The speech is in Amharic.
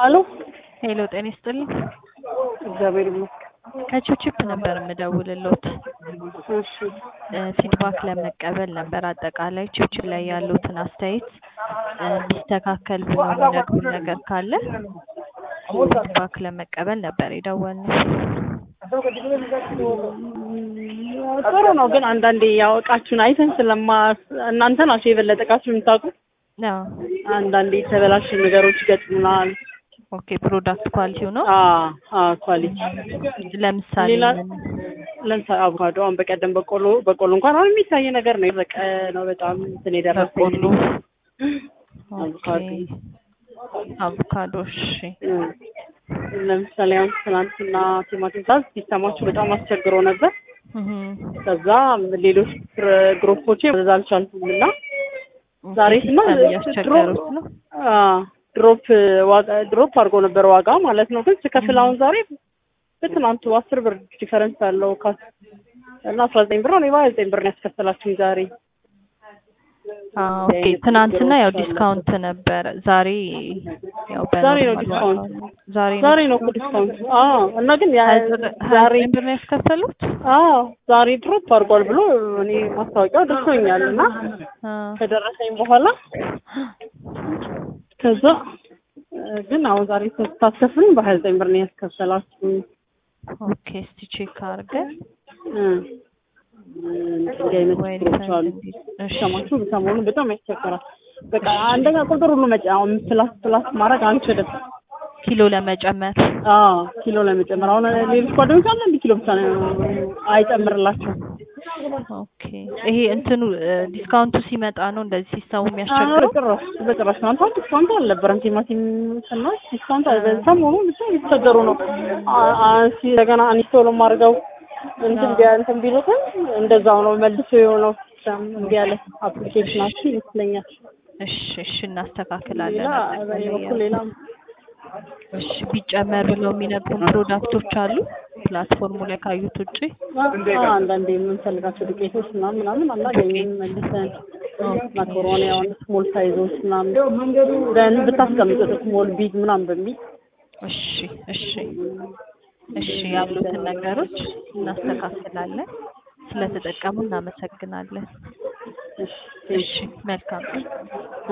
አሎ ሄሎ ጤና ይስጥልኝ። እግዚአብሔር ይመስገን። ከቺፕ ነበር የምደውልሎት እሺ ፊድባክ ለመቀበል ነበር። አጠቃላይ ቺፕ ላይ ያሉትን አስተያየት እንዲስተካከል ብሎ የሚነግሩን ነገር ካለ ፊድባክ ለመቀበል ነበር የደወልነው። ጥሩ ነው፣ ግን አንዳንዴ ያው እቃችሁን አይተን ስለማ እናንተ ናችሁ የበለጠ እቃችሁን የምታውቁት። አዎ አንዳንዴ የተበላሹ ነገሮች ይገጥሙናል። ኦኬ ፕሮዳክት ኳሊቲው ነው። አ አ ኳሊቲ ለምሳሌ ሌላ ምን? ለምሳሌ አቮካዶ አሁን በቀደም በቆሎ በቆሎ እንኳን አሁን የሚታይ ነገር ነው። የደረቀ ነው በጣም እንትን የደረሰ በቆሎ አቮካዶ ኦኬ አቮካዶ እሺ እም። ለምሳሌ አሁን ትናንትና ቲማቲም ሳዝ ሲስተማችሁ በጣም አስቸግሮ ነበር። እህ ከዛ ሌሎች ግር- ግሩፖቼ ማዘዝ አልቻልኩም እና ዛሬ ስማ ሲስተም እያስቸገሩት ነው። አ ድሮፕ ዋጋ ድሮፕ አድርጎ ነበር ዋጋ ማለት ነው። ግን ስከፍል አሁን ዛሬ በትናንቱ አስር ብር ዲፈረንስ አለው ካስ እና አስራ ዘጠኝ ብር ነው። እኔ በሀያ ዘጠኝ ብር ነው ያስከፈላችሁኝ ዛሬ። አዎ ኦኬ ትናንትና ያው ዲስካውንት ነበረ። ዛሬ ያው ዛሬ ነው በኖርማል ዲስካውንት። ዋጋ ነው። ዛሬ ነው ዛሬ ነው እኮ ዲስካውንት። አዎ እና ግን ያ ሀያ ዘጠኝ ሀያ ዛሬ ዘጠኝ ብር ነው ያስከፈሉት። አዎ ዛሬ ድሮፕ አድርጓል ብሎ እኔ ማስታወቂያው ደርሶኛል እና አ ከደረሰኝ በኋላ ከዛ እ ግን አሁን ዛሬ ስታስከፍሉኝ በሀያ ዘጠኝ ብር ነው ያስከፈላችሁኝ። ኦኬ እስቲ ቼክ አድርገን እ እንዲህ አይነት ወይ ችግሮች አሉ። እሺ ሰማችሁ ሰሞኑን በጣም ያስቸግራል። በቃ አንደኛ ቁጥር ሁሉ መጫ አሁን ፕላስ ፕላስ ማድረግ አንችልም። ኪሎ ለመጨመር አዎ ኪሎ ለመጨመር አሁን ሌሎች ጓደኞች አለ እንዲ ኪሎ ብቻ ነው አይጨምርላቸውም። ኦኬ ይሄ እንትኑ እ ዲስካውንቱ ሲመጣ ነው እንደዚህ ሲስተሙ አዎ የሚያስቸግረው። በጭራሽ በጭራሽ ትናንት አሁን ዲስካውንት አልነበረም። ቲማቲም ስናይ ዲስካውንት አለ። ሰሞኑን ብቻ እየተቸገሩ ነው። አ- አ- ሲ- እንደገና አንስቶሎ አድርገው እንትን ቢያ እንትን ቢሉትም እንደዛው ነው መልሶ የሆነው ሲስተም እምቢ ያለ አፕሊኬሽናችን ይመስለኛል። እሺ እሺ እናስተካክላለን። ሌላ በእኔ አጠቃላይ በኩል ያው ሌላ እሺ ቢጨመር ብለው የሚነግሩን ፕሮዳክቶች አሉ ፕላትፎርሙ ላይ ካዩት ውጪ። አዎ፣ አንዳንዴ የምንፈልጋቸው ዱቄቶች ምናምን ምናምን አናገኝም መልሰን ማካሮኒ አሁን ስሞል ሳይዞች ምናምን ደን ብታስቀምጡት ስሞል ቢግ ምናምን በሚል እሺ እሺ እሺ ያሉትን ነገሮች እናስተካክላለን። ስለተጠቀሙ እናመሰግናለን። እሺ እሺ መልካም